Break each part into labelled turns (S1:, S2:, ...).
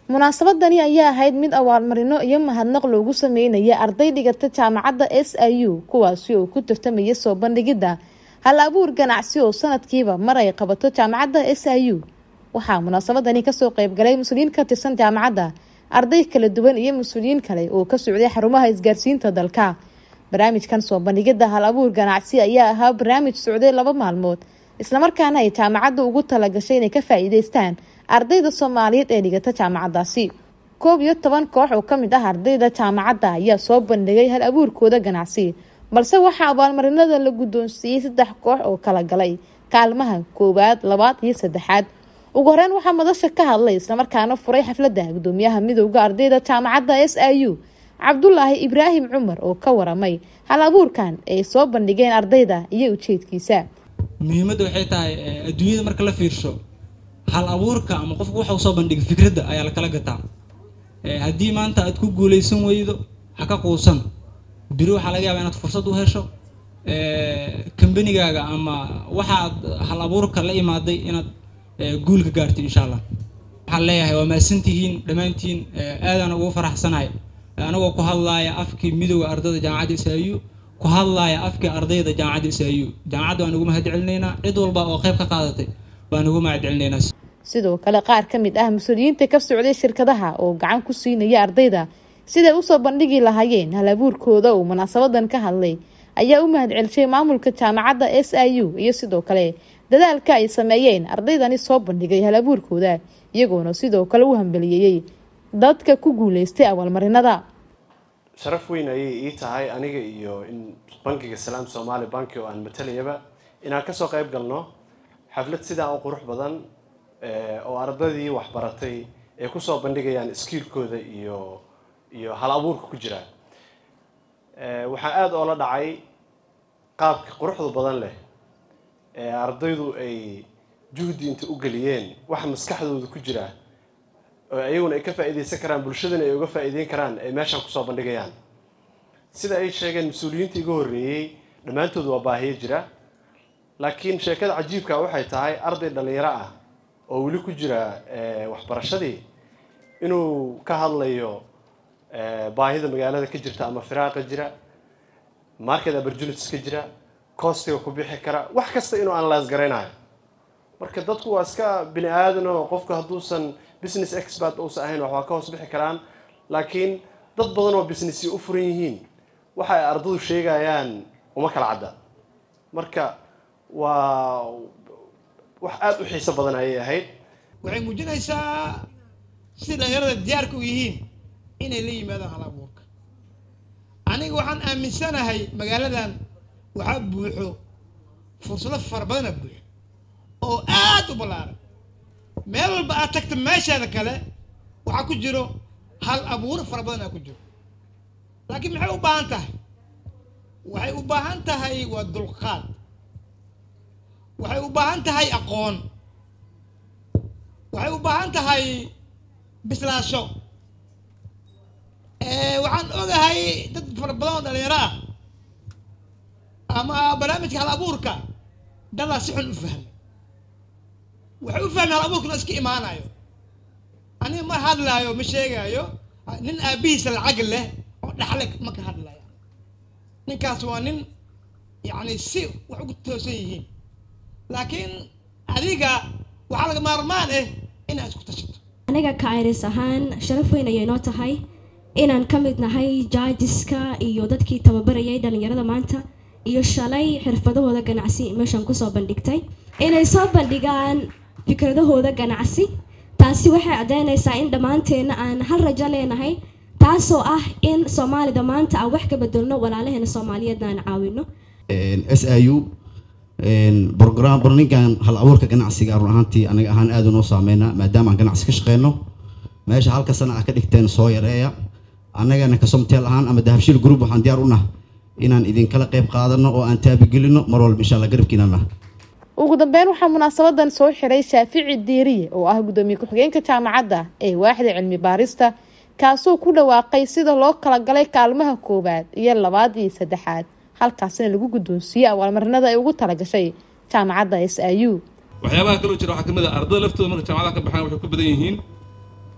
S1: munaasabadani ayaa ahayd mid abaalmarino iyo mahadnaq loogu sameynaya arday dhigata jaamacadda s i u kuwaasi oo ku tartamaya soo bandhigidda hal abuur ganacsi oo sanadkiiba mar ay qabato jaamacadda s i u waxaa munaasabadani kasoo qeybgalay mas-uuliyiin ka tirsan jaamacadda arday kala duwan iyo mas-uuliyiin kale oo ka socday xarumaha isgaarsiinta dalka barnaamijkan soo bandhigidda hal abuur ganacsi ayaa ahaa barnaamij socday laba maalmood islamarkaana ay jaamacadda ugu talagashay inay ka faa-iideystaan ardayda soomaaliyeed ee dhigata jaamacaddaasi koob iyo toban koox oo kamid ah ardayda jaamacadda ayaa soo bandhigay hal abuurkooda ganacsi balse waxaa abaalmarinada la guddoonsiiyey saddex koox oo kala galay kaalmaha koowaad labaad iyo saddexaad ugu horeyn waxaa madasha ka hadlay islamarkaana furay xafladda gudoomiyaha midowda ardayda jaamacadda s i u cabdulaahi ibraahim cumar oo ka waramay hal abuurkan ay soo bandhigeen ardayda iyo ujeedkiisa
S2: muhiimadda waxay tahay adduunyada marka la fiirsho hal abuurka ama qofku waxa uu soo bandhigay fikradda ayaa lakala gataa haddii maanta aad ku guuleysan weydo ha ka quusan biri waxaa laga yaabaa inaad fursad u hesho kambanigaaga ama waxaad hal abuurka la imaaday inaad guul ka gaarto insha allah waxaan leeyahay waa mahadsantihiin dhammaantiin aadaan ugu faraxsanahay anagoo ku hadlaaya afkii midowda ardayda jaamacadda isaayu ku hadlaaya afkii ardayda jaamacadda isaayu jaamacadda waan ugu mahad celinaynaa cid walba oo qayb ka qaadatay baan ugu mahad celinaynaa
S1: sidoo kale qaar ka mid ah mas-uuliyiinta ka socday shirkadaha oo gacan ku siinaya ardayda siday usoo bandhigi lahaayeen hal abuurkooda uu munaasabadan ka hadlay ayaa u mahad celishay maamulka jaamacadda s i u iyo sidoo kale dadaalka ay sameeyeen ardaydani soo bandhigay hal abuurkooda iyagoona sidoo kale u hambaliyeeyey dadka ku guuleystay abaalmarinada
S3: sharaf weyn ayay ii tahay aniga iyo in bankiga salaam somaali banki oo aan matalayaba inaan kasoo qayb galno xaflad sidaa u qurux badan oo ardaydii waxbaratay ay kusoo bandhigayaan skiilkooda iyo iyo hal abuurka ku jira waxaa aada oola dhacay qaabka quruxda badan leh ee ardaydu ay juhdi inta u geliyeen waxa maskaxdooda ku jira oo ayaguna ay ka faa-iideysan karaan bulshadana ay uga faa-iideyn karaan ay meeshaan kusoo bandhigayaan sida ay sheegeen mas-uuliyiinta iga horreeyey dhammaantood waa baahiyo jira laakiin sheekada cajiibka waxay tahay arday dhallinyaro ah oo weli ku jira waxbarashadii inuu ka hadlayo baahida magaalada ka jirta ama firaaqa jira market opportunities ka jira costiga ku bixi kara wax kasta inuu analyse garaynayo marka dadku waa iska bini aadan oo qofku hadduusan business expert uusan ahayn wax waa ka hoos bixi karaan laakiin dad badan oo businessy u furan yihiin waxa ay ardadu sheegayaan uma kala cadda marka waa wax aada u xiiso badan ayay ahayd
S4: waxay muujinaysaa si dhalinyarada diyaarka u yihiin inay la yimaadaan hal abuurka aniga waxaan aaminsanahay magaaladan waxaa buuxo fursado fara badana buuxo oo aada u ballaaran meel walba aad tagta meesheeda kale waxaa ku jiro hal abuuro fara badanaa ku jiro laakiin maxay u baahan tahay waxay u baahan tahay waa dulqaad waxay u baahan tahay aqoon waxay u baahan tahay bislaasho waxaan ogahay dad fara badan oo dhalinyaro ah ama barnaamijka hal abuurka dadaa si xun u fahmay waxay u fahmay hal abuurka inuu iska imaanayo aniga ma hadlaayo ma sheegaayo nin aabihiisa lacag leh oo dhaxle ma ka hadlaya ninkaas waa nin yacni si wax ugu toosan yihiin laakiin adiga waxaa laga maarmaan ah inaad isku tashato
S5: aniga ka iris ahaan sharaf weyn ayay noo tahay inaan ka mid nahay jaajiska iyo dadkii tababarayay dhalinyarada maanta iyo shalay xirfadahooda ganacsi meeshaan kusoo bandhigtay inay soo bandhigaan fikradahooda ganacsi taasi waxay caddeynaysaa in dhammaanteenna aan hal rajo leenahay taasoo ah in soomaalida maanta aan wax ka bedelno walaalaheena soomaaliyeedna aan caawino
S6: s i u brogram barninkan hal abuurka ganacsiga run ahaantii aniga ahaan aada unoo saameyna maadaama aan ganacsi ka shaqeyno meesha halka sana ah ka dhigteen soo yareeya annagana kasomteel ahaan ama dahabshiil group waxaan diyaar u nah inaan idinkala qayb qaadano oo aan taabigelino mar walba insha alla garabkiinana
S1: ugu dambeyn waxaa munaasabadan soo xiray shaafici diiriye oo ah gudoomiye ku-xigeenka jaamacadda ee waaxda cilmi baarista kaasoo ku dhawaaqay sida loo kala galay kaalmaha koowaad iyo labaad iyo saddexaad halkaasina lagu guddoonsiiyey abaalmarinada ay ugu talagashay jaamacadda s i u
S7: waxyaabaha kaloo jira waxaa kamid a ardada laftooda marka jaamacadaha ka baxaan waxay ku badan yihiin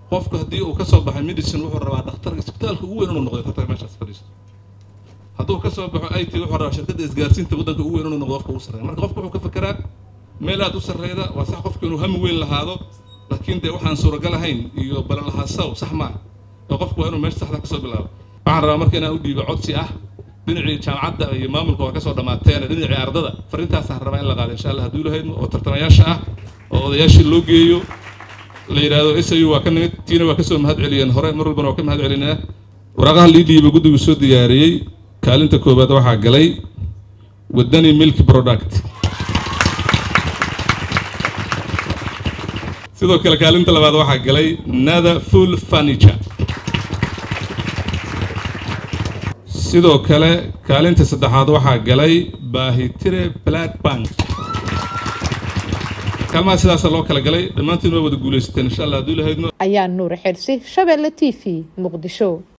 S7: qofku haddii uu kasoo baxay medicine wuxuu rabaa dhakhtar isbitaalka ugu weyn inuu noqdo dhakhtar meeshaas fadhiisto hadduu kasoo baxo i t wuxuu rabaa shirkadda isgaarsiinta waddanka ugu weyn inuu noqdo qofka ugu sarreeya marka qofku wuxuu ka fekeraa meel aad u sarreyda waa sax qofku inuu hami weyn lahaado laakiin dee waxaan suuragal ahayn iyo balan lahaasaw sax maa oo qofku waa inuu meesha saxda kasoo bilaabo waxaan rabaa marka inaan u dhiibo codsi ah dhinacii jaamacadda iyo maamulka waa kasoo dhammaateen dhinacii ardada farrintaasaan rabaa in la qaado insha allah hadduu lahaydmo oo tartamayaasha ah oo odayaashii loo geeyo la yidhaahdo s u waa ka nimid tiina waa kasoo mahad celiyeen hore mar walbana waa ka mahad celinaa waraaqaha lii dhiiba guddigu soo diyaariyey kaalinta koowaad waxaa galay wadani milk product sidoo kale kaalinta labaad waxaa galay nada full furniture sidoo kale kaalinta saddexaad waxaa galay baahitire black bank kaalmaha sidaasa loo kala galay dhammaantiin waa wada guulaysateen insha allah hadduu lahaydno
S1: ayaa nuur xirsi shabeelle t v muqdisho